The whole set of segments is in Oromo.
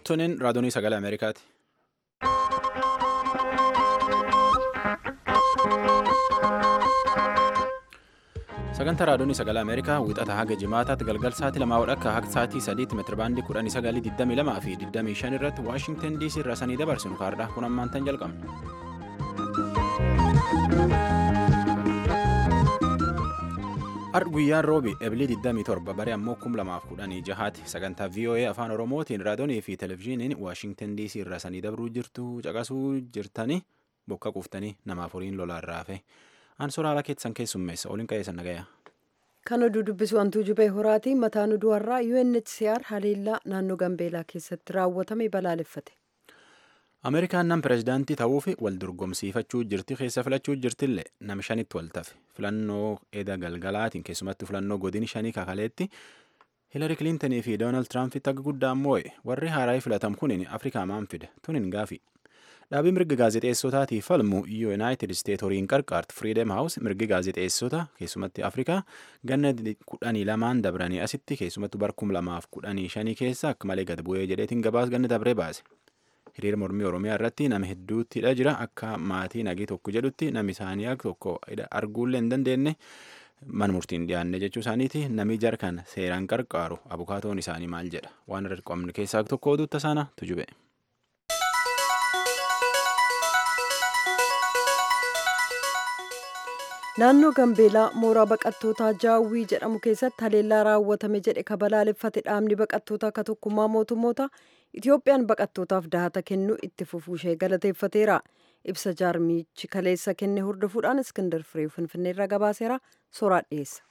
Tunin raadiyoo sagalee Ameerikaati. Sagantaa raadiyoo sagalee Ameerikaa wixata haga jimaataatti galgal sa'aatii lamaa akka haga sa'aatii sadiitti meetirabaandii kudhanii sagalii digdamii lamaa fi digdamii shan irratti Waashingtan DC irraa sanii dabarsinu kaardhaa kun ammaan tan jalqabna. Har guyyaan roobi ebilii 27 baree ammoo 2016 sagantaa VOA afaan Oromootiin raadiyoonii fi televezyiiniin Waashingtan DC irraa sanii dabruu jirtu caqasuu jirtanii bokka quuftanii namaaf horiin lolaan raafe. Aan soraala keessan keessummeessa oliin qe'eessan nagaya. Kan oduu dubbisu wantuu jubee horaatii mataan oduu har'aa UNHCR haleellaa naannoo Gambeelaa keessatti raawwatame balaaleffate. Ameerikaan nam pireezidaantii ta'uuf wal dorgomsiifachuu jirti keessa filachuu jirtillee nam shanitti wal tafe filannoo eda galgalaatiin keessumatti filannoo godin shanii kakaleetti Hiilari Kiliintinii fi Doonaald Tiraampiti akka guddaan moo'e warri haaraa filatamu kunin Afrikaa maan fida tunin gaafi. Dhaabii mirga gaazexeessotaatiif falmu Yuunaayitid Isteet horiin qarqaartu Firiidem Haawus mirgi gaazexeessota keessumatti Afrikaa ganna kudhanii lamaan dabranii asitti keessumattu bar kum lamaaf kudhanii shanii keessa akka malee gad bu'ee jedheetiin gabaas ganna dabree baase. Hiriira mormii Oromiyaa irratti nama hedduuttidha jira akka maatii nagii tokko jedhutti namni isaanii akka tokko arguullee hin dandeenye mana murtiin dhiyaanne jechuu isaaniiti namni jarkan seeraan qarqaaru abukaatoon isaanii maal jedha waan irra qabne keessaa tokko oduutta sana tujube. Naannoo Gambeelaa mooraa baqattootaa Jaawwii jedhamu keessatti haleellaa raawwatame jedhe ka balaaleffate dhaabni baqattootaa ka tokkummaa mootummoota Itiyoophiyaan baqattootaaf dahata kennu itti fufuushee galateeffateera. Ibsa jaarmichi kaleessa kenne hordofuudhaan Iskindar Firee Finfinneerra gabaaseera soraa dhiyeessa.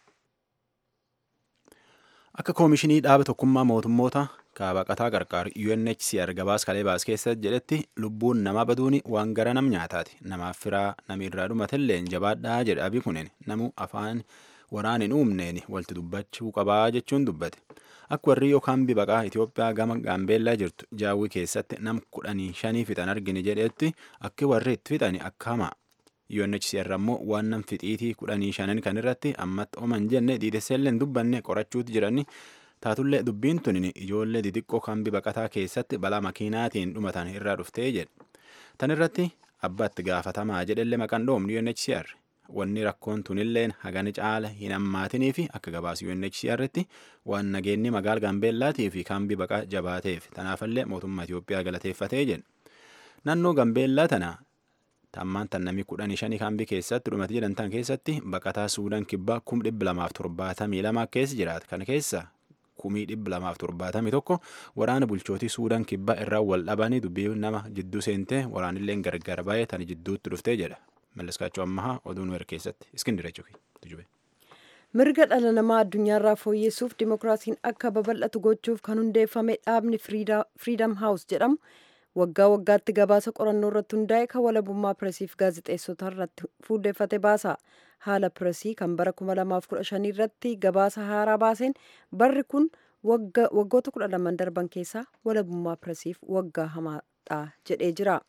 Akka koomishinii dhaaba tokkummaa mootummoota baqataa qarqaaru UNHCR gabaas kalee baas keessa jedhetti lubbuun nama baduun waan gara nam nyaataati. Namaaf firaa nami irraa dhumatillee jabaadhaa jedha abii kunin namu afaan waraan hin uumneen walti dubbachuu qabaa jechuun dubbate. Akka warri yookaan bibaqaa Itoophiyaa gama Gaambeellaa jirtu jaawwii keessatti nam kudhanii shanii fixan argine jedhetti akka warri itti fixan akka hamaa. UNHCR ammoo waan nam fixiitii kudhanii shanan kan irratti ammatti oman jenne dhiidesseellee hin dubbanne qorachuuti jirani. Taatullee dubbiin tun ijoollee xixiqqoo kan bibaqataa keessatti balaa makiinaatiin dhumatan irraa dhuftee jedhe. Tan irratti abbaatti gaafatamaa jedhellee maqaan dhoomni UNHCR. Wanni rakkoon tunilleen hagani caala hin hammaatinii fi akka gabaas UNHCRtti waan nageenyi magaala Gaambeellaatii fi kan bibaqaa jabaateef tanaafillee mootummaa Itoophiyaa galateeffatee jedhe. Naannoo Gaambeellaa tana tammaan tan namni kudhanii shanii kaambii keessatti dhumate jedhamtan keessatti baqataa Suudaan kibbaa kum dhibba lamaaf torbaatamii lama keessa jiraata. Kana keessa kumii dhibba lamaaf torbaatamii tokko waraana bulchootii Suudaan kibbaa irraa wal dhabanii dubbii nama jidduu seentee waraanillee gargar baay'ee tan jidduutti dhuftee jedha. Malliskaachuu ammahaa oduu nu keessatti iskindire tujube. Mirga dhala namaa addunyaarraa fooyyessuuf dimokiraasiin akka babal'atu gochuuf kan hundeeffame dhaabni Freedom House jedhamu waggaa waggaatti gabaasa qorannoo irratti hundaa'e kan walabummaa pireesiif gaazexeessota irratti fuulleeffate baasa. Haala pireesii kan bara 2015 irratti gabaasa haaraa baaseen barri kun waggoota 12 darban keessaa walabummaa pireesiif waggaa hamaadha jedhee jira.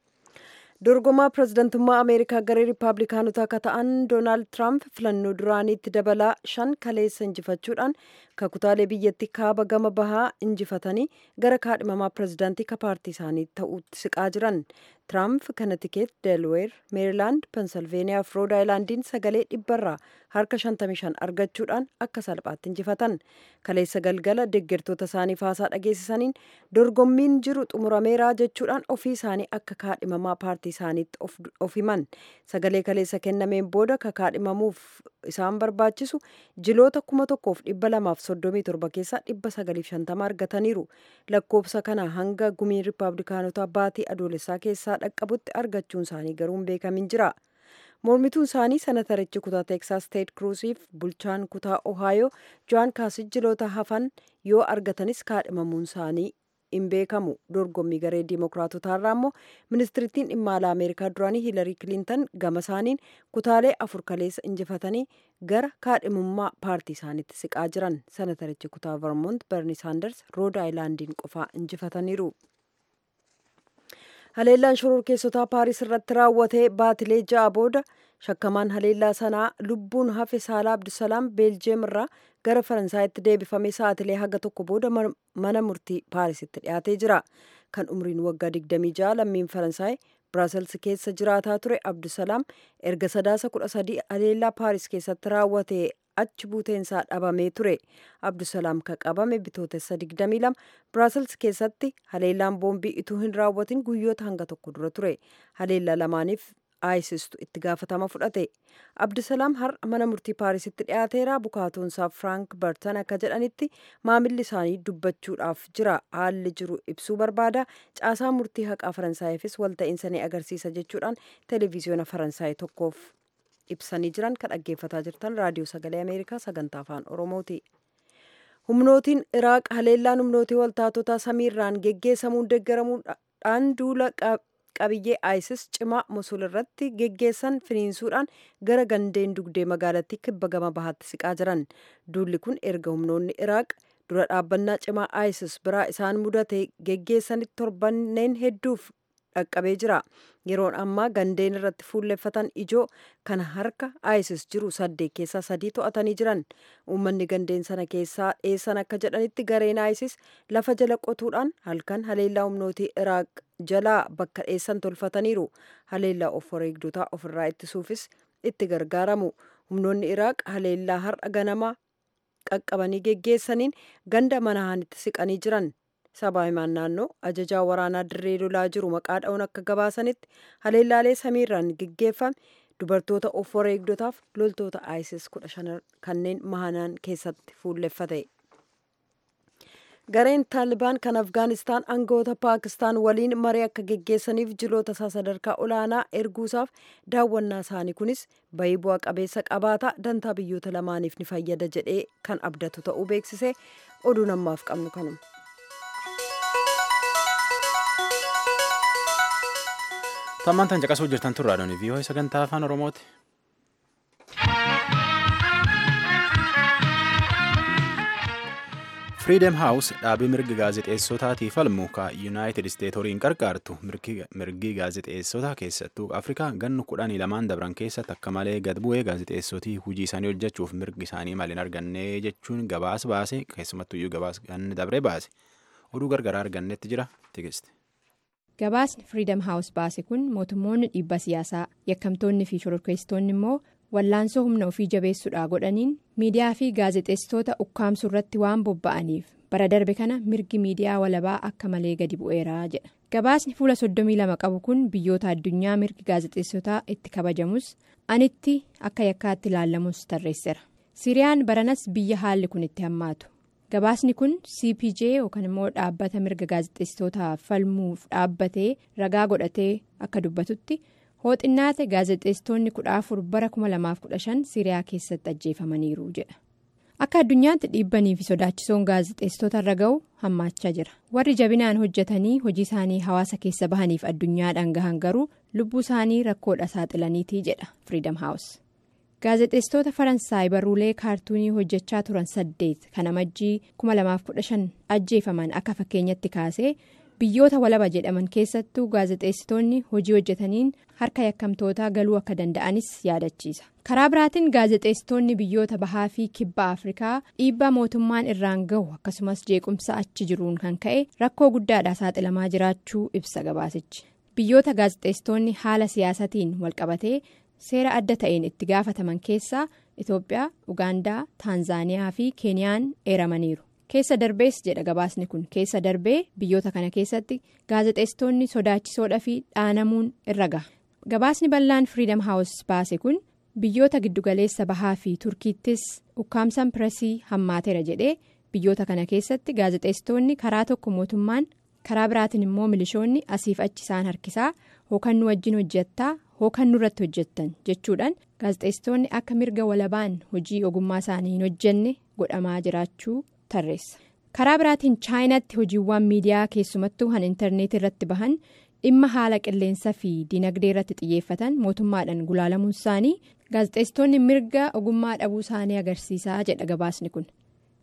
dorgomaa pirezidantummaa ameerikaa garee riippaabilikaanotaa akka ta'an doonaald tiraamp filannoo duraaniitti dabalaa shan kaleessa injifachuudhaan kakutaalee biyyattii kaaba gama bahaa injifatanii gara kaadhimamaa pirezidaantii ka paartii isaanii ta'uutti siqaa jiran tiraamp kanatikeet delweer meerilaand pensilveeniyaa fi rood aayilaandiin sagalee dhibbarraa harka 55 argachuudhaan akka salphaatti injifatan kaleessa galgala deeggartoota isaanii faasaa dhageessisaniin dorgommiin jiru xumurameeraa jechuudhaan ofii isaanii akka kaadhimamaa paartii isaaniitti of himan sagalee kaleessa kennameen booda ka kaadhimamuuf isaan barbaachisu jiloota kuma tokkoof dhibba lamaaf soddomii torba keessaa dhibba sagaliif shantama argataniiru lakkoofsa kana hanga gumiin riippaabilikaanotaa baatii adoolessaa keessaa dhaqqabutti argachuun isaanii garuu hin beekamin jira. mormituun isaanii senatarichi kutaa teeksaas teed kruusiif bulchaan kutaa ohaayoo jo'aan kaasij jiloota hafan yoo argatanis kaadhimamuun isaanii hin beekamu dorgommii garee diimokiraatotaarraa immoo ministirittiin dhimma alaa ameerikaa duraanii hiilarii kiliintan gama isaaniin kutaalee afur kaleessa injifatanii gara kaadhimummaa paartii isaaniitti siqaa jiran senatarichi kutaa vermont berni saanders rood aayilaandiin qofaa injifataniiru. haleellaan shororkeessotaa paaris irratti raawwatee baatilee ja'a booda shakkamaan haleellaa sanaa lubbuun hafe saalaa abdusalaam beeljeem irraa gara faransaayitti deebifamee sa'atilee haga tokko booda mana murtii paarisitti dhiyaatee jira kan umriin waggaa 26 lammiin faransaay biraasels keessa jiraataa ture abdusalaam erga sadaasa 13 haleellaa paaris keessatti raawwate achi buuteensaa dhabamee ture abdusalaam kan qabame bitootessa 22 biraasels keessatti haleellaan boombii ituu hin raawwatin guyyoota hanga tokko dura ture haleellaa lamaaniif aayisistu itti gaafatama fudhate abdusalaam har'a mana murtii paarisitti dhiyaateera bukaatoonsaa firaank bartan akka jedhanitti maamilli isaanii dubbachuudhaaf jira haalli jiru ibsuu barbaada caasaa murtii haqaa faransaayifis walta'iinsa ni agarsiisa jechuudhaan televiziyoona faransaay tokkoof ibsanii jiran kan dhaggeeffataa jirtan raadiyoo sagalee ameerikaa sagantaa afaan oromooti. humnootiin iraaq haleellaan humnootii waltaatotaa samiirraan geggeessamuun deeggaramuudhaan duula qabiyyee isis cimaa mosul irratti geggeessan finiinsuudhaan gara gandeen dugdee magaalattii kibba gama bahaatti siqaa jiran duulli kun erga humnoonni iraaq dura dhaabbannaa cimaa isis biraa isaan mudate geggeessanitti torbanneen hedduuf dhaqqabee jira yeroon ammaa gandeen irratti fuulleffatan ijoo kana harka isis jiru saddeet keessaa sadii to'atanii jiran uummanni gandeen sana keessaa dheessan akka jedhanitti gareen isis lafa jala qotuudhaan halkan haleellaa humnootii iraaq jalaa bakka dheessan tolfataniiru haleellaa of wareegdotaa ofirraa ittisuufis itti gargaaramu humnoonni iraaq haleellaa har'a ganamaa qaqqabanii geggeessaniin ganda manahaanitti siqanii jiran sabaa himaan naannoo ajajaa waraanaa dirree lolaa jiru maqaa dha'uun akka gabaasanitti haleellaalee samiirraan geggeeffame dubartoota of wareegdotaaf loltoota isis kudha shan kanneen mahanaan keessatti fuulleffate. gareen taalibaan kan afgaanistaan aangawoota paakistaan waliin marii akka geggeessaniif jiloota isaa sadarkaa olaanaa erguusaaf daawwannaa isaanii kunis bayii bu'aa qabeessa qabaata dantaa biyyoota lamaaniif ni fayyada jedhee kan abdatu ta'uu beeksise oduu namaaf qabnu kanuma. tammaan tan caqasuu jirtan turraa doonii vii'oo sagantaa afaan oromooti. firiidem haawus dhaabii mirgi gaazexeessotaatiif falmu ka yuunaayitid isteet horiin qarqaartu mirgi gaazexeessota keessattuu afrikaa gannu kudhanii lamaan dabran keessatti akka malee gad bu'ee gaazexeessotii hujii isaanii hojjechuuf mirgi isaanii maaliin arganne jechuun gabaas baase keessumattuyyuu gabaas ganni dabre baase oduu gargaraa argannetti jira tigiste. gabaasni firiidem haawus baase kun mootummoonni dhiibba siyaasaa yakkamtoonni fi shororkeessitoonni immoo wallaansoo humna ofii jabeessuudhaa godhaniin miidiyaa fi gaazexeessitoota ukkaamsuu irratti waan bobba'aniif bara darbe kana mirgi miidiyaa walabaa akka malee gadi bu'eeraa jedha gabaasni fuula 32 qabu kun biyyoota addunyaa mirgi gaazexeessotaa itti kabajamus anitti akka yakkaatti ilaallamus tarreesseera siriyaan baranas biyya haalli kun itti hammaatu gabaasni kun cpj yookaan immoo dhaabbata mirga gaazexeessitootaa falmuuf dhaabbatee ragaa godhatee akka dubbatutti. hooxinnaate gaazexeessitoonni kudha afur bara 2015 siriyaa keessatti ajjeefamaniiru jedha akka addunyaatti dhiibbanii fi sodaachisoon gaazexeessitoota irra ga'u hammaachaa jira warri jabinaan hojjetanii hojii isaanii hawaasa keessa bahaniif addunyaadhaan gahan garuu lubbuu isaanii rakkoodha saaxilaniitii jedha firiidam haawus gaazexeessitoota faransaay barruulee kaartuunii hojjechaa turan saddeet kan amajjii 2015 ajjeefaman akka fakkeenyatti kaasee. biyyoota walaba jedhaman keessattuu gaazexeessitoonni hojii hojjetaniin harka yakkamtootaa galuu akka danda'anis yaadachiisa karaa biraatiin gaazexeessitoonni biyyoota bahaa fi kibba afrikaa dhiibbaa mootummaan irraan gahu akkasumas jeequmsa achi jiruun kan ka'e rakkoo guddaadha saaxilamaa jiraachuu ibsa gabaasichi biyyoota gaazexeessitoonni haala siyaasatiin walqabatee seera adda ta'een itti gaafataman keessaa itoophiyaa ugaandaa taanzaaniyaa fi keeniyaan eeramaniiru. keessa darbees jedha gabaasni kun keessa darbee biyyoota kana keessatti gaazexeessitoonni sodaachisoodha fi dhaanamuun irra gaha gabaasni bal'aan firiidam haawus baase kun biyyoota giddugaleessa bahaa fi turkiittis ukkaamsan pireesii hammaateera jedhee biyyoota kana keessatti gaazexeessitoonni karaa tokko mootummaan karaa biraatiin immoo milishoonni asiif achi isaan harkisaa hookan nu wajjin hojjettaa hookan nurratti hojjettan jechuudhaan gaazexeessitoonni akka mirga walabaan hojii ogummaa isaanii hin hojjenne godhamaa jiraachuu. karaa biraatiin chaayinaatti hojiiwwan miidiyaa keessumattuu han intarneetii irratti bahan dhimma haala qilleensaa fi dinagdee irratti xiyyeeffatan mootummaadhaan gulaalamuun isaanii gaazexeessitoonni mirga ogummaa dhabuu isaanii agarsiisaa jedha gabaasni kun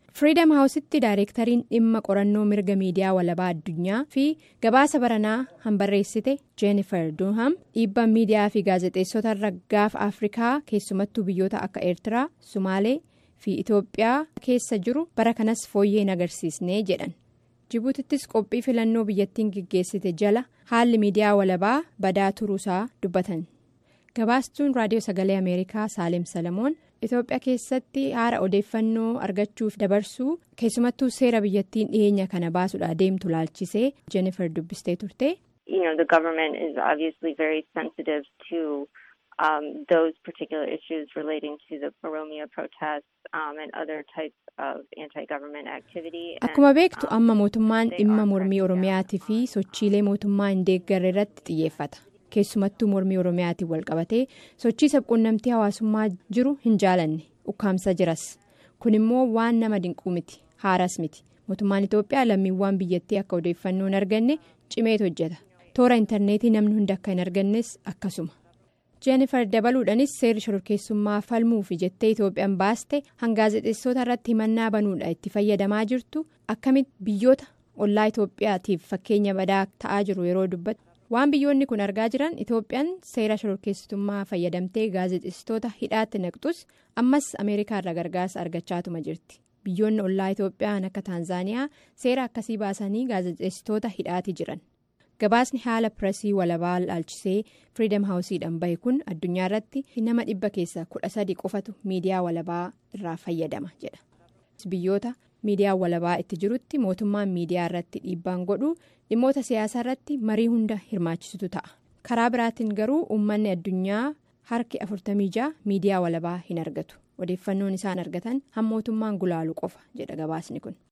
firiidam haawusitti daayireektariin dhimma qorannoo mirga miidiyaa walabaa addunyaa fi gabaasa baranaa hanbarreessite jeennifer duunham dhiibbaan miidiyaa fi gaazexeessota irra gaafa afrikaa keessumattuu biyyoota akka eertiraa sumaalee fi itoophiyaa keessa jiru bara kanas fooyyee hin agarsiisne jedhan jibuutittis qophii filannoo biyyattiin geggeessite jala haalli miidiyaa walabaa badaa turuusaa dubbatan gabaastuun raadiyoo sagalee ameerikaa saalem salamoon. Itoophiyaa keessatti haala odeeffannoo argachuuf dabarsuu keessumattuu seera biyyattiin dhiyeenya kana baasuudha deemtu laalchisee Jennifer dubbistee turte. You know, the government is obviously very sensitive to um, those particular issues relating to the Oromia protests um, and other types of anti-government activity. Akkuma beektu amma mootummaan dhimma mormii Oromiyaatii fi sochiilee mootummaa hin deeggarre irratti xiyyeeffata. keessumattuu mormii oromiyaatiin walqabatee sochii sabquunnamtii hawaasummaa jiru hin jaalanne ukkaamsa jiras kun immoo waan nama dinquu miti haaras miti mootummaan itoophiyaa lammiiwwan biyyattii akka odeeffannoo hin arganne cimeet hojjeta toora intarneetii namni hundi akka hin argannes akkasuma jeenifar dabaluudhanis seerri shororkeessummaa falmuufi jettee itoophiyaan baaste gaazexeessota irratti himannaa banuudha itti fayyadamaa jirtu akkamitti biyyoota ollaa itoophiyaatiif fakkeenya badaa ta'aa jiru yeroo dubbatu. waan biyyoonni kun argaa jiran itoophiyaan seera shororkeessitummaa fayyadamtee gaazexeessitoota hidhaatti naqxus ammas ameerikaa irraa gargaarsa argachaatuma jirti biyyoonni ollaa itoophiyaan akka taanzaaniyaa seera akkasii baasanii gaazexeessitoota hidhaati jiran gabaasni haala pireesii walabaa laalchisee firiidam haawusiidhaan bahe kun addunyaa irratti nama dhibba keessa kudha sadi qofatu miidiyaa walabaa irraa fayyadama jedha biyyoota. miidiyaa walabaa itti jirutti mootummaan miidiyaa irratti dhiibbaan godhu dhimmoota siyaasaa irratti marii hunda hirmaachisutu ta'a karaa biraatiin garuu uummanni addunyaa harki 46 miidiyaa walabaa hin argatu odeeffannoon isaan argatan hammootummaan gulaalu qofa jedha gabaasni kun.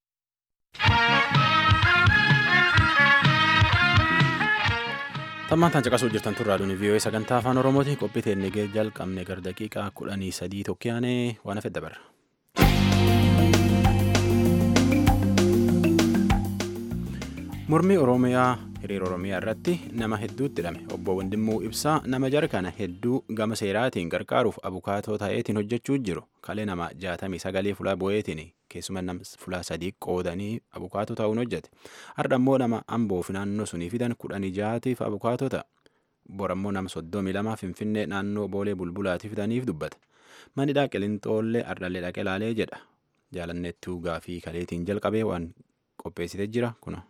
tammaantaan caqasuu jirtan turraa duni vii'oo'ee sagantaa afaan oromooti qophii teennee jalqabne gar daqiiqaa kudhanii sadii tokkiyaanee waan hafe dabarra. mormii oromiyaa hiriira oromiyaa irratti nama hedduutti hidhame obbo Wandimuu Ibsaa nama jara kana hedduu gama seeraatiin gargaaruuf abukaatoo ta'eetiin hojjechuu jiru kalee nama jaatamii sagalee fulaa bo'eetiin keessuma nama fulaa sadii qoodanii abukaatoo ta'uun hojjete har'a immoo nama amboof naannoo sunii fidan kudhanii jaatiif abukaatoo ta'a bor ammoo nama soddomii lama finfinnee naannoo boolee bulbulaatiif fidaniif dubbata manidhaa qilinxoollee ardhallee dhaqee laalee jedha jaalanneettuu gaafii kaleetiin jalqabee waan qopheessitee jira kuna.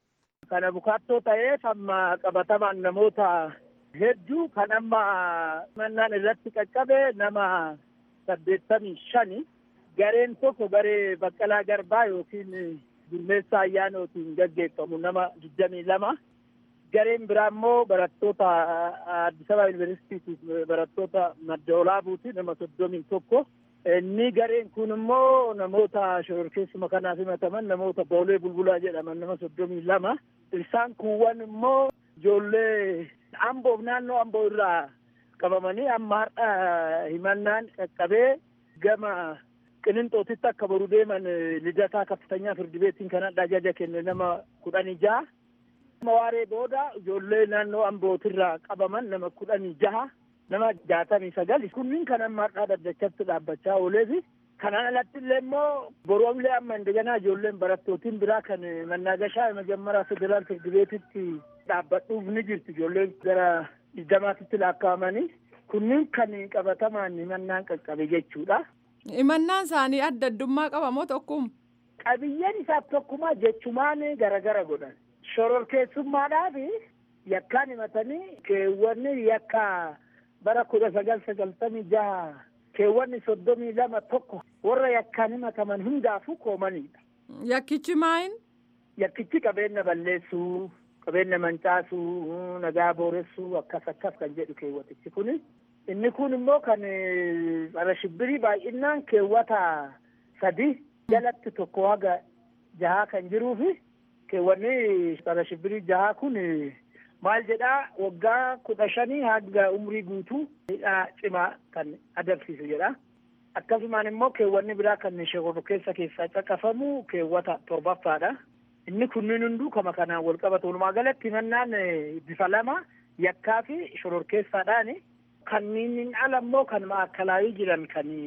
Kan abukaattoo ta'eef amma qabatamaan namoota hedduu kan amma mannaan irratti qaqqabe nama saddeettamii shani gareen tokko garee baqqalaa garbaa yookiin gurmeessaa ayyaanootiin gaggeeffamu nama digdamii lama gareen biraa immoo barattoota Addis Ababa Yuunivarsiitiif barattoota madda olaabuuti nama soddomii tokko. Inni gareen kun immoo namoota shororkeessuma kanaaf himataman namoota boolee bulbulaa jedhaman nama soddomii lama. Isaan kuuwwan immoo ijoollee amboof naannoo amboo irraa qabamanii amma har'a himannaan qaqqabee gama qilinxootitti akka boru deeman lidataa kaffatanyaa firdi beetiin kan hadha ajaja kenne nama kudhanii jaha. Waaree booda ijoollee naannoo ambootirraa qabaman nama kudhanii jaha. nama jaatamii sagal kunniin kan amma har'aa daddachatti dhaabbachaa ooleefi kanaan alatti illee immoo boroomlee amma indaganaa ijoolleen barattootiin biraa kan mannaagashaa majammaraa federaal firdi beetitti dhaabbadhuuf ni jirti ijoolleen gara digdamaatitti lakkaa'amanii kunniin kan qabatamaan himannaan qaqqabe jechuudha. Himannaan isaanii adda addummaa qaba moo tokkum? Qabiyyeen isaaf tokkumaa jechumaan garagara godhan. Shororkeessummaadhaaf yakkaan himatanii keewwanni yakka bara kudha sagal sagaltamii jaha keewwanni soddomii lama tokko warra yakkaan himataman hundaafuu koomanidha. Yakkichi maayin? Yakkichi qabeenya balleessuu, qabeenya mancaasuu, nagaa booressuu akkas akkas kan jedhu keewwatichi kuni. Inni kun immoo kan bara shibbirii baay'inaan keewwata sadi jalatti tokko haga jahaa kan jiruufi keewwanni bara shibbirii jahaa kun maal jedhaa waggaa kudha shanii hanga umrii guutuu hidhaa cimaa kan agarsiisu jedha. Akkasumaan immoo keewwanni biraa kan shororkeessa keessaa caqafamu keewwata torbaffaadha. Inni kunniin hunduu kama kanaan wal qabatu. Walumaa galatti himannaan bifa lama yakkaa fi shororkeessaadhaani. Kanniin ala immoo kan maakalaayii jiran kan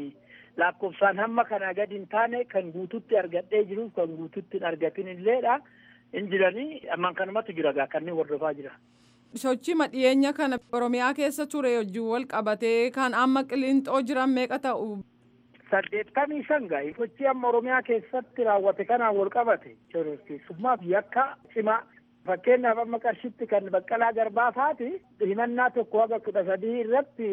lakkoofsaan hamma kanaa gadi hin taane kan guututti argadhee jiruuf kan guututti hin argatin illeedha. Hin jiranii ammaan kanumatti jira gaa kanneen hordofaa jira. Sochii dhiyeenya kana Oromiyaa keessa ture wajjin wal qabatee kan amma qilinxoo jiran meeqa ta'u? Saddeettamii shan gaa sochii amma Oromiyaa keessatti raawwate kanaan wal qabate shororkeessummaa fi yakka cimaa fakkeenyaaf amma qarshitti kan baqqalaa garbaa faati himannaa tokko haga kudha sadii irratti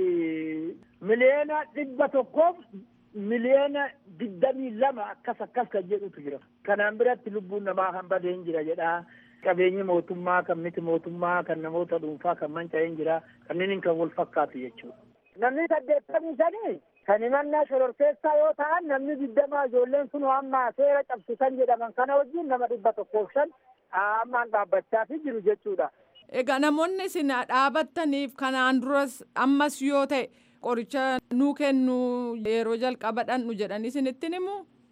miliyoona dhibba tokkoof miliyoona digdamii lama akkas akkas kan jedhutu jira kanaan biratti lubbuun namaa kan badee hin jira jedha qabeenyi mootummaa kan miti mootummaa kan namoota dhuunfaa kan manca'ee hin jira kanneen kan wal fakkaatu jechuudha. Namni saddeettamii shanii kan himannaa shororkeessaa yoo ta'an namni digdamaa ijoolleen sun amma seera cabsisan jedhaman kana wajjin nama dhibba tokkoof shan ammaan dhaabbachaa fi jiru jechuudha. Egaa namoonni isin dhaabattaniif kanaan duras ammas yoo ta'e qoricha nuu kennu yeroo jalqaba dhandhu jedhanii isinitti himu?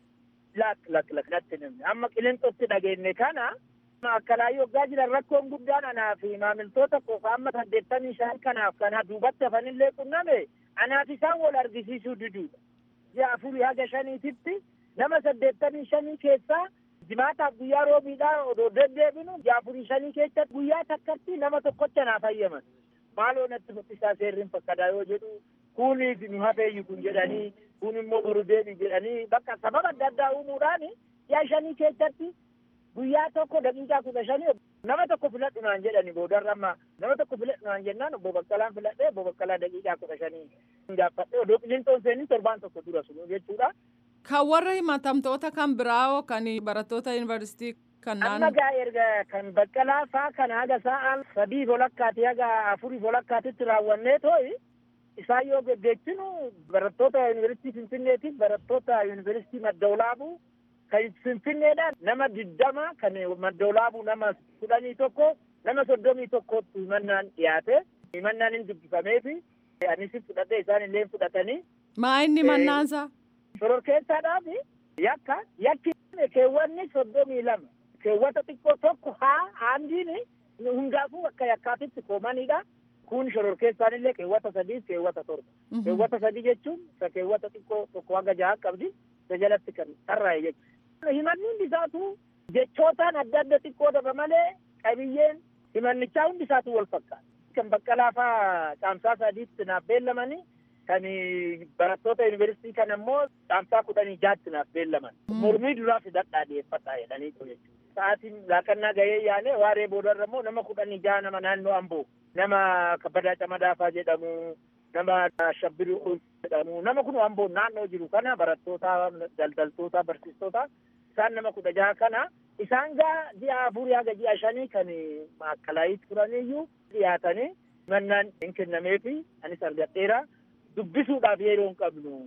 Lak lak lak natti nimni amma qilinxootti dhageenye kana akkalaayyoo waggaa jiran rakkoon guddaan anaa fi maamiltoota qofa amma saddeettamii shan kanaaf kana duubatti hafanillee qunname anaaf isaan wal argisiisuu diduudha. Ji'a afurii haga shaniititti nama saddeettamii shanii keessaa jimaataaf guyyaa roobiidhaa odoo deddeebinu ji'a afurii shanii keessatti guyyaa takkatti nama tokkocha naaf hayyaman. Maaloo natti mul'isaa seerriin fakkadaa yoo jedhu kuuniif nu hafeeyyu kun jedhanii kun immoo boru deebi jedhanii bakka sababa adda addaa uumuudhaan ji'a shanii keessatti guyyaa tokko daqiiqaa kudha shanii nama tokko filadhu naan jedhani boodarra amma nama tokko filadhu naan jennaan obbo Baqqalaan filadhee obbo Baqqalaa daqiiqaa kudha shanii gaafadhee odoo qilinxoon seenin torbaan tokko dura sun jechuudha. Kan warra himatamtoota kan biraa kan barattoota yuunivarsiitii kan Amma gaa erga kan Baqqalaa faa kan haga sa'aan sadii volakkaati haga afurii volakkaatitti raawwannee too'i isaan yoo geggeessinu barattoota yuunivarsiitii Finfinneetiif barattoota yuunivarsiitii Maddaulaabuu kan finfinneedhaan nama diddama kan maddoolaabuu nama kudhanii tokko nama soddomii tokkotti himannaan dhiyaate himannaan hin dubbifameefi anis fudhadhee isaan illee fudhatanii. Maa inni mannaansa? Shororkeessaadhaaf yakka yakki keewwanni soddomii lama keewwata xiqqoo tokko haa haandiin hundaafuu akka yakkaatitti koomanidha. Kun shororkeessaan illee keewwata sadii keewwata torba. Keewwata sadii jechuun isa keewwata xiqqoo tokko haga jaha qabdi isa jalatti kan tarraa'e jechuudha. himanni hundi isaatu jechootaan adda adda xiqqoo daba malee qabiyyeen himannichaa hundi isaatu wal fakkaata. Kan baqqalaa faa caamsaa sadiitti naaf beellamanii kan barattoota yuunivarsiitii kan ammoo caamsaa kudhanii jaatti naaf beellaman. Mormii duraa fidadhaa dhiyeeffadhaa jedhanii jechuudha. Sa'aatiin laaqannaa gahee yaale waaree boodarra immoo nama kudhanii jaha nama naannoo amboo nama kabbadaa camadaafaa jedhamu nama shabbiruu jedhamu nama kun amboo naannoo jiru kana barattoota daldaltoota barsiistota isaan nama kudha jaha kana isaan gaa ji'a afurii haga ji'a shanii kan maakkalaayii turaniyyuu dhiyaatanii mannaan hin kennameefi anis argadheera dubbisuudhaaf yeroo hin qabnu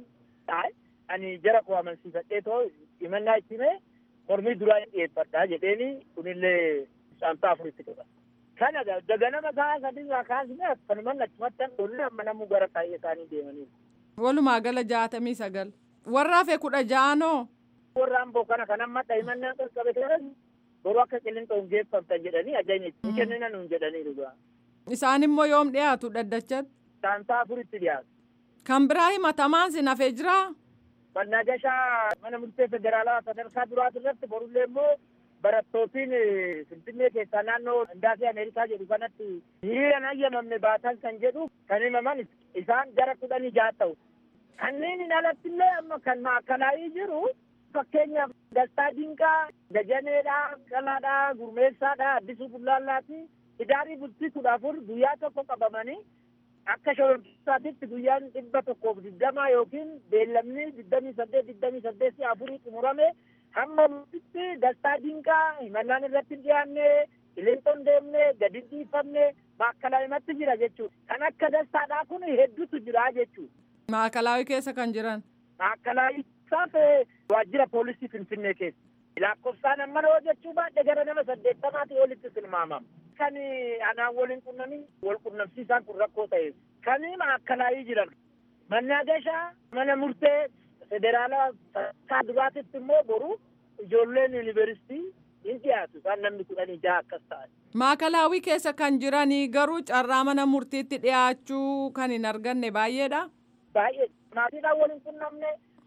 ani jara koo amansiifadhee too himannaa itti himee mormii duraa hin dhiyeeffadhaa jedheeni kunillee caamsaa afuritti qaba. kana daganama sa'a sadiirraa kaasne akkanumaan achumatti dholle amma namuu gara taa'ee isaanii deemaniiru. Walumaa gala jaatamii sagal. Warra hafe kudha ja'anoo. Warra amboo kana kan amma dhahimannaan qaqqabe kanas boruu akka qilinxoon geeffamtan jedhanii ajajni hin kennina nuun jedhanii dhugaa. Isaan immoo yoom dhiyaatu dhaddachatti? Caamsaa afuritti dhiyaatu. Kan biraa himatamaan sin hafee jiraa? Mannaagashaa mana murtee federaalaa sadarkaa duraati irratti borullee immoo barattootiin finfinnee keessaa naannoo indaasii ameerikaa jedhu kanatti hiriira hayyamamne baatan kan jedhu kan himaman isaan gara kudhanii jaha ta'u. Kanneen alatti illee amma kan maakalaayii jiru fakkeenyaaf Dastaa Dinqaa, Dajaneedhaa, Qalaadhaa, Gurmeessaadhaa, Addisuu Bullaallaati. Idaarii bultii kudha afur guyyaa tokko qabamanii akka shororkeessaatitti guyyaan dhibba tokkoof digdamaa yookiin beellamni digdamii saddeet digdamii saddeetii afurii xumurame hamma murtitti dastaa dinqaa himannaan irratti hin dhiyaanne qilinxoon deemne gadi dhiifamne maakalaayimatti jira jechuudha. Kan akka dastaadhaa kun hedduutu jira jechuudha. Maakalaawii keessa kan jiran. Maakalaawii isaaf waajjira poolisii Finfinnee keessa. Lakkoofsaan amma yoo jechuu baadhe gara nama saddeettamaatii olitti tilmaamama. Kan anaan waliin qunnamii wal qunnamsiisaan kun rakkoo ta'e. Kan maakalaayii jiran. Mannaagashaa mana murtee federaalaa sadarkaa duraatitti immoo boru ijoolleen yuunivarsiitii hin dhiyaatu isaan namni kudhanii jaha akkas ta'an. Maakalaawii keessa kan jiranii garuu carraa mana murtiitti dhiyaachuu kan hin arganne baay'eedha. Baay'ee maatiidhaan waliin qunnamne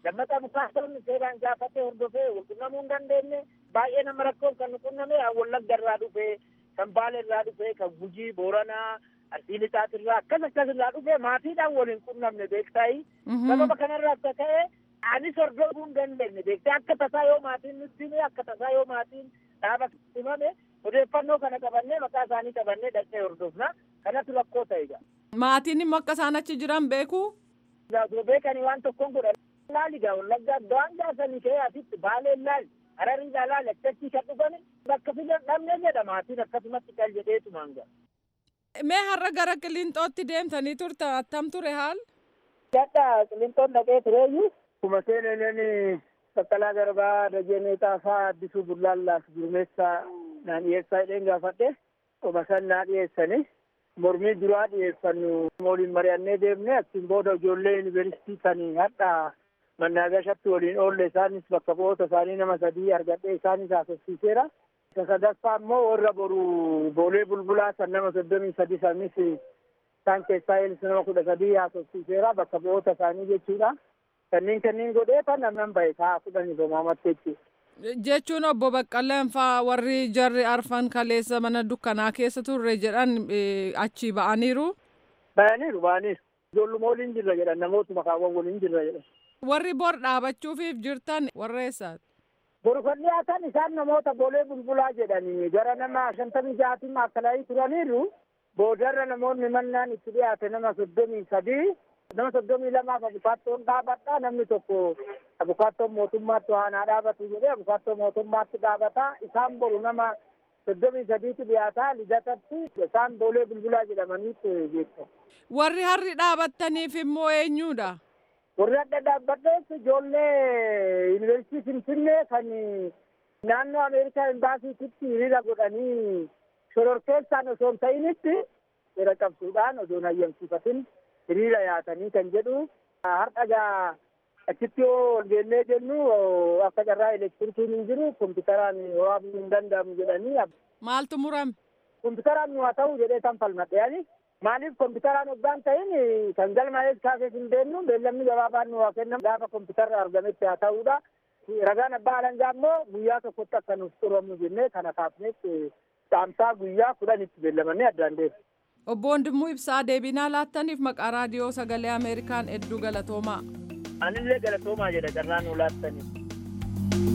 Dammaqaa bukaatoonni seeraan gaafatee hordofee walqunnamuu hin dandeenye baay'ee nama rakkoof kan nu qunname wallagga irraa dhufee kan baale irraa dhufee kan gujii booranaa arsii lixaat irraa akkas akkas irraa dhufee maatiidhaan waliin qunnamne beektaayi sababa kanarraa akka ta'e anis hordofuu hin dandeenye beektee akka tasaa yoo maatiin nutti hime akka tasaa yoo maatiin dhaaba himame odeeffannoo kana qabannee maqaa isaanii qabannee dhaqnee hordofna kanatu rakkoo ta'e gaa. Maatiin immoo akka isaan achi jiran beeku. Osoo beekanii waan tokkoon godhan laali gaa wallaggaa waan gaasanii ka'ee asitti baalee laali hararii laali akkachii kan dhufani bakka filan dhabne jedha maatiin akkasumatti qal jedheetumaan gaa. Mee har'a gara Qilinxootti deemtanii turta attam ture haal? Gadda Qilinxoon dhaqee tureeyyu kuma seeneen Baqqalaa Garbaa Dajenee Xaafaa Addisuu Bullaallaaf Gurmeessaa naan dhiyeessaa jedheen gaafadhe oma san naa dhiyeessani mormii duraa dhiyeessannu waliin mari'annee deemne achiin booda ijoollee yuunivarsiitii kan hadha mannaagashatti waliin oolle isaanis bakka bu'oota isaanii nama sadii argadhee isaanis haasofsiiseera. Isa sadaffaa immoo warra boru boolee bulbulaa san nama soddomii sadi sanis isaan keessaa eelis nama kudha sadii haasofsiiseera bakka bu'oota isaanii jechuudha. Kanneen kanneen godhee kan namnan bahe sa'a kudhanii bomaamatti jechuudha. Jechuun obbo Baqqaleen faa warri jarri arfan kaleessa mana dukkanaa keessa turre jedhan achi ba'aniiru. Ba'aniiru ba'aniiru. Ijoolluma waliin jirra jedhan namootuma kaawwan waliin jirra jedhan. Warri bor dhaabachuufiif jirtan warra eessaati? Boru kan dhiyaatan isaan namoota boolee bulbulaa jedhanii gara nama shantamii ja'aatiin maakalaayii turaniiru boodarra namoonni mannaan itti dhiyaate nama soddomii sadii nama soddomii lamaaf abukaattoon dhaabadha namni tokko abukaattoon mootummaatti waanaa dhaabatu jedhee abukaattoon mootummaatti dhaabata isaan boru nama soddomii sadiitu dhiyaataa lidatatti isaan boolee bulbulaa jedhamaniitu jechuudha. Warri harri dhaabattaniif immoo eenyuudha? Warri adda dhaabbadhees ijoollee yuunivarsiitii Finfinnee kan naannoo Ameerikaa imbaasiititti hiriira godhanii shororkeessaan osoo hin ta'initti seera qabsuudhaan osoo hin hayyamsiifatin hiriira yaatanii kan jedhu har'a gaa achitti yoo ol geennee jennu akka carraa elektirikiin hin jiru kompiitaraan waraabuu hin danda'amu jedhanii. Maaltu murame? Kompiitaraan nu haa ta'u jedhee kan falmadhe yaani maaliif kompiitaraan hoggaan ta'in kan galmaa'ees kaasees hin beennu beellamni gabaabaan nu haa kennamu gaafa kompiitarra argametti haa ta'uudha. Ragaan abbaa alangaa immoo guyyaa tokkotti akka nuuf xuramu jennee kana kaafnetti saamsaa guyyaa kudhanitti beellamannee addaan deemu. Obbo Wandimuu Ibsaa deebinaa laattaniif maqaa raadiyoo sagalee Ameerikaan hedduu galatoomaa. Anillee galatoomaa jedha carraa nu laattaniif.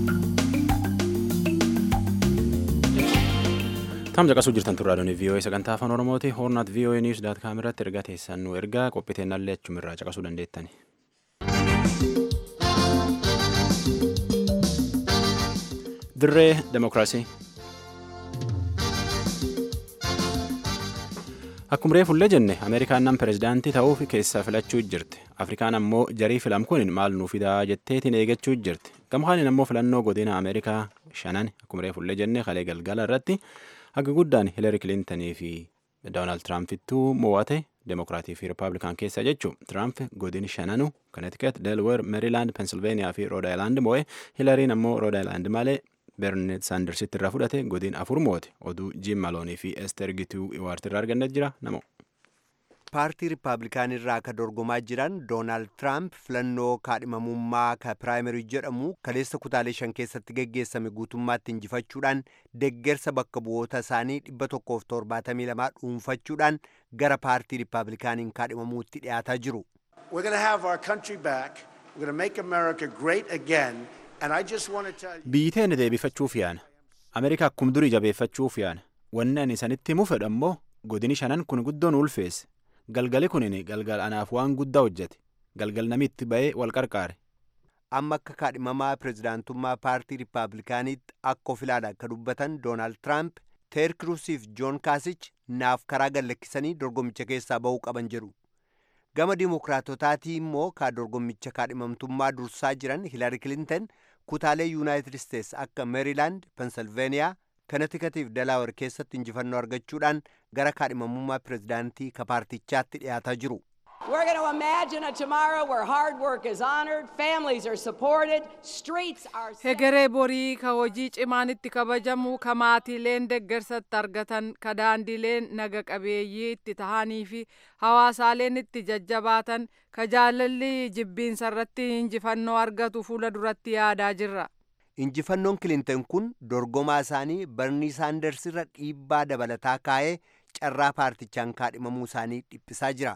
Tam caqasuu jirtan turraa doonii VOA sagantaa afaan Oromooti. Hoornaat VOA News daat kaameratti ergaa teessan nu ergaa qophiteennallee achumirraa caqasuu dandeettani. Dirree Demokiraasii. Akkuma reefullee jenne Ameerikaan nam pirezidaantii ta'uuf keessaa filachuu jirti. Afrikaan ammoo jarii filam kun maal nuu fidaa jetteetiin eeggachuu jirti. Gamhaan ammoo filannoo godina Ameerikaa shanan akkuma reefullee jenne kalee galgala irratti haga guddaan Hiilari Kilintanii fi Doonaald Tiraampituu mo'ate Demokiraatii fi Rippaabilikaan keessa jechuun Tiraamp godini shananu Connecticut, Delaware, Maryland, Pennsylvania fi Rhode Island mo'e Hiilariin ammoo Rhode Island malee Bernie Sandersitti irraa fudhate godin afur moote oduu Jim Maloonii fi Ester Gituu Iwaarti irraa argannet jira namo. paartii riippaabilikaan irraa ka dorgomaa jiran doonaald tiraamp filannoo kaadhimamummaa ka piraayimarii jedhamu kaleessa kutaalee shan keessatti geggeessame guutummaatti injifachuudhaan deggersa bakka bu'oota isaanii dhibba tokkoof torbaatamii lamaa dhuunfachuudhaan gara paartii riippaabilikaaniin kaadhimamuutti dhiyaataa jiru. We're going to have our country back. We're going to make America great again. And I just want to tell you. Biyyi teenya deebifachuuf yaana. Ameerikaa akkuma durii jabeeffachuuf yaana. Wanni ani isanitti himu fedha immoo godini shanan kun guddoon ulfeesse. Galgali kunin galgal anaaf waan guddaa hojjete. Galgal namitti ba'ee wal qarqaare. amma akka kaadhimamaa pirezidaantummaa paartii riippaabilikaaniitti akka of ilaala akka dubbatan doonaald tiraamp teer kiruusiif joon kaasich naaf karaa gallakkisanii dorgommicha keessaa ba'uu qaban jedhu gama dimokiraatotaatii immoo ka dorgommicha kaadhimamtummaa dursaa jiran hiilari kilintan kutaalee yuunaayitid isteets akka meeriilaand pensilveeniyaa kanatikaatiif dalaawar keessatti injifannoo argachuudhaan gara kaadhimamummaa pirezidaantii ka paartichaatti dhiyaataa jiru We're going to imagine a tomorrow where hard work is honored, families are supported, streets are hegeree borii ka hojii cimaan itti kabajamu ka maatiileen deggersatti argatan ka daandileen naga qabeeyyii itti tahanii fi hawaasaaleen itti jajjabaatan ka jaalalli jibbiinsa irratti injifannoo argatu fuula duratti yaadaa jirra. injifannoon kilintan kun dorgomaa isaanii barnii saanders irra dhiibbaa dabalataa kaa'ee carraa paartichaan kaadhimamuu isaanii dhiphisaa jira.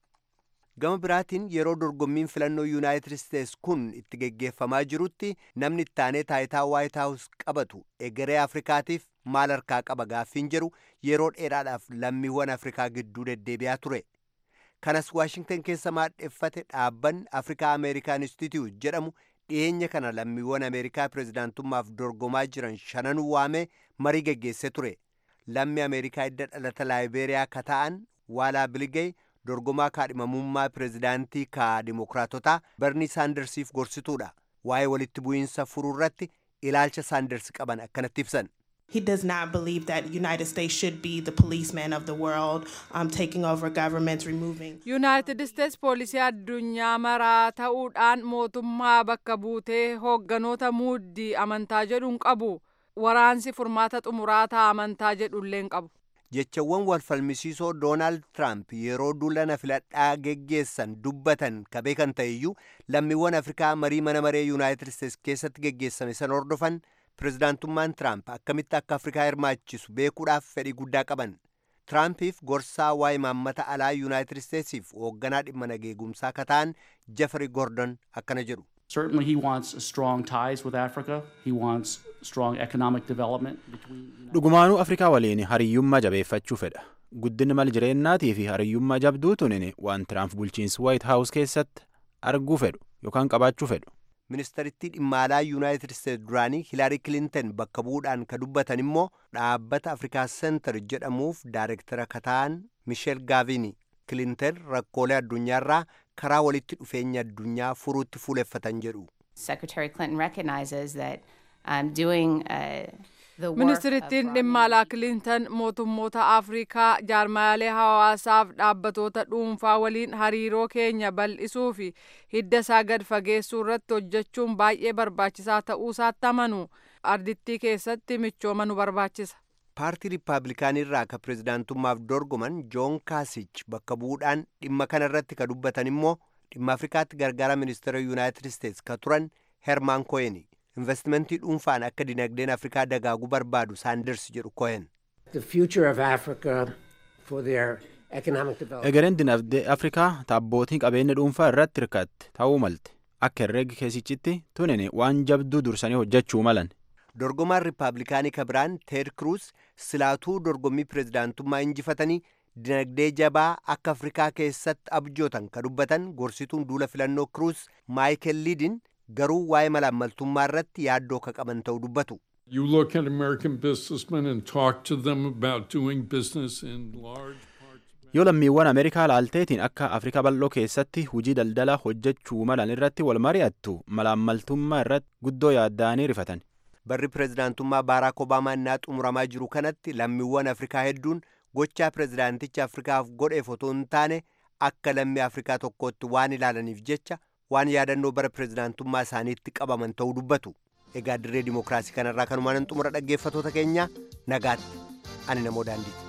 gama biraatiin yeroo dorgommiin filannoo yuunaayitid isteets kun itti geggeeffamaa jirutti namni ittaanee taayitaa waayit haawus qabatu egeree afrikaatiif maal harkaa qaba gaaffiin jedhu yeroo dheeraadhaaf lammiiwwan afrikaa gidduu deddeebi'aa ture kanas waashingtan keessa maadheffate dhaabbanni afrikaa ameerikaan institute jedhamu dhiyeenya kana lammiiwwan ameerikaa pirezidaantummaaf dorgomaa jiran shananuu waamee marii geggeessee ture lammi ameerikaa hidda dhalata laayibeeriyaa ka ta'an waalaa biligey dorgomaa kaadhimamummaa pirezidaantii ka dimokiraatotaa barnii saandarsiif gorsituudha waa'ee walitti bu'iinsa furuu irratti ilaalcha saanders qaban akkanatti ibsan. He does not believe that United States should be the policeman of the world, um, taking over governments, removing. United States poolisii addunyaa maraa ta'uudhaan mootummaa bakka buutee hoogganoota muuddii amantaa jedhuun qabu. Waraansi furmaata xumuraataa amantaa jedhulleen qabu. jechawwan walfalmisiisoo doonaald tiraamp yeroo duula filadhaa geggeessan dubbatan ka beekan ta'eyyuu lammiiwwan afrikaa marii mana maree yuunaayitid isteets keessatti geggeessame san hordofan pirezidaantummaan tiraamp akkamitti akka afrikaa hirmaachisu beekuudhaaf fedhii guddaa qaban tiraampiif gorsaa waa'ee maammata alaa yuunaayitid isteetsiif hoogganaa dhimma nageegumsaa ka ta'an jeffrey gordon akkana jedhu Certainly, he wants strong ties with Africa. He wants strong economic development between. dhugumaanuu afrikaa waliin hariyyummaa jabeeffachuu fedha guddinni mal jireennaatii fi hariyyummaa jabduu tunin waan tiraamp bulchiinsi waayit haawus keessatti arguu fedhu yookaan qabaachuu fedhu ministeerittii dhimma alaa yuunaayitid isteets duraanii hilaarii kilintan bakka bu'uudhaan ka dubbatan immoo dhaabbata afrikaa seentar jedhamuuf daayirektara ka ta'an misheel gaavini kilintan rakkoolee addunyaarraa karaa walitti dhufeenya addunyaa furuutti fuuleffatan jedhu. Secretary Clinton recognizes that um, doing uh, the work Ministirittiin dhimma alaa Kilintan mootummoota Afrikaa jaarmaalee hawaasaaf dhaabbatoota dhuunfaa waliin hariiroo keenya bal'isuu fi hidda isaa gad fageessuu irratti hojjechuun baay'ee barbaachisaa ta'uu isaatti amanu ardittii keessatti michooma nu barbaachisa. paartii riippaabilikaanii irraa ka pirezidaantummaaf dorgoman joon kaasich bakka bu'uudhaan dhimma kana irratti ka dubbatan immoo dhimma afrikaatti gargaara ministeera yuunaayitid isteets ka turan hermaan ko'eni investimentii dhuunfaan akka dinagdeen afrikaa dagaaguu barbaadu saanders jedhu ko'en. the future of Africa for their economic development. egereen dinagdee afrikaa taabbootii qabeenya dhuunfaa irratti hirkatte ta'uu malte akka herreega keessichitti tunin waan jabduu dursanii hojjechuu malan. dorgomaan riippaabilikaanii ka biraan teed kruus silaatuu dorgommii pirezidaantummaa injifatanii dinagdee jabaa akka afrikaa keessatti abjootan ka dubbatan gorsituun duula filannoo kruus maayikel liidin garuu waa'ee malaammaltummaa irratti yaaddoo ka qaban ta'uu dubbatu. You look at American businessmen and talk to them about doing business in large yoo lammiiwwan ameerikaa laalteetiin akka afrikaa bal'oo keessatti hujii daldala hojjechuu malan irratti wal mari'attu malaammaltummaa irratti guddoo yaadda'anii rifatan. barri pirezidaantummaa baaraak obaamaa innaa xumuramaa jiru kanatti lammiiwwan afrikaa hedduun gochaa pirezidaanticha afrikaaf godheef otoo hin taane akka lammii afrikaa tokkootti waan ilaalaniif jecha waan yaadannoo bara pirezidaantummaa isaaniitti qabaman ta'uu dubbatu egaa dirree dimookiraasii kanarraa kanumaan xumura dhaggeeffatoota keenya nagaatti ani namoo daandiiti.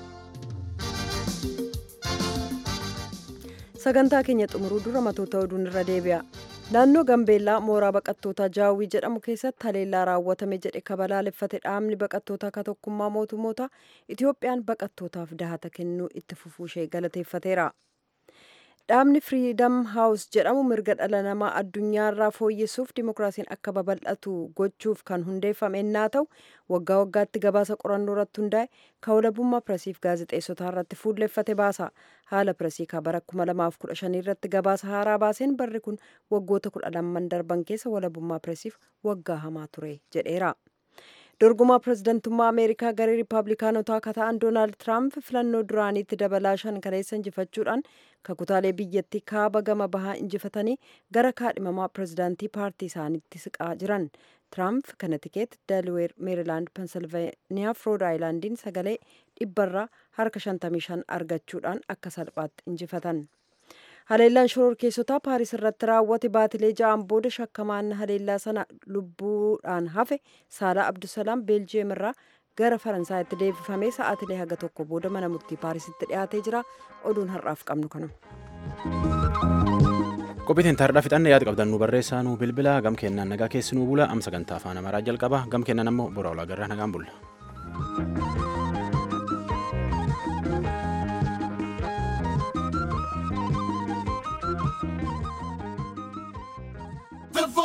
sagantaa keenya xumuruu dura matoota oduun irra deebi'a naannoo gambeellaa mooraa baqattootaa jaawwii jedhamu keessatti haleellaa raawwatame jedhe kabalaaleffate dhaabni baqattootaa ka tokkummaa mootummoota itiyoophiyaan baqattootaaf dahata kennuu itti fufuushee galateeffateera dhaabni firiidam haawus jedhamu mirga dhala namaa addunyaarraa fooyyessuuf dimookiraasiin akka babal'atu gochuuf kan hundeeffame ennaa ta'u waggaa waggaatti gabaasa qorannoo irratti hundaa'e ka walabummaa piresiif gaazexeessotaa irratti fuulleffate baasa haala piresii ka bara 2015 irratti gabaasa haaraa baaseen barri kun waggoota 12 darban keessa walabummaa piresiif waggaa hamaa ture jedheera. dorgomaa pirezidantummaa ameerikaa garee riippaabilikaanotaa ka ta'an doonaald tiraamp filannoo duraaniitti dabalaa shan kaleessa injifachuudhaan kakutaalee biyyattii kaaba gama bahaa injifatanii gara kaadhimamaa pirezidaantii paartii isaaniitti siqaa jiran tiraamp kanatikeet delweer meerilaand pensilveeniyaa fi rood aayilaandiin sagalee dhibbarraa harka 55 argachuudhaan akka salphaatti injifatan haleellaan shororkeessotaa paaris irratti raawwate baatilee ja'an booda shakkamaan haleellaa sana lubbuudhaan hafe saalaa abdusalaam beeljiyeem irraa gara faransaayitti deebifamee sa'aatilee haga tokko booda mana murtii paarisitti dhiyaatee jira oduun har'aaf qabnu kanuma. qophiitiin taardhaa fixanne yaada qabdan nu barreessaa nu bilbila gam kennaan nagaa keessi nu bula am sagantaa afaan amaaraa jalqaba gam kennan ammoo bora olaa garraa nagaan bulla.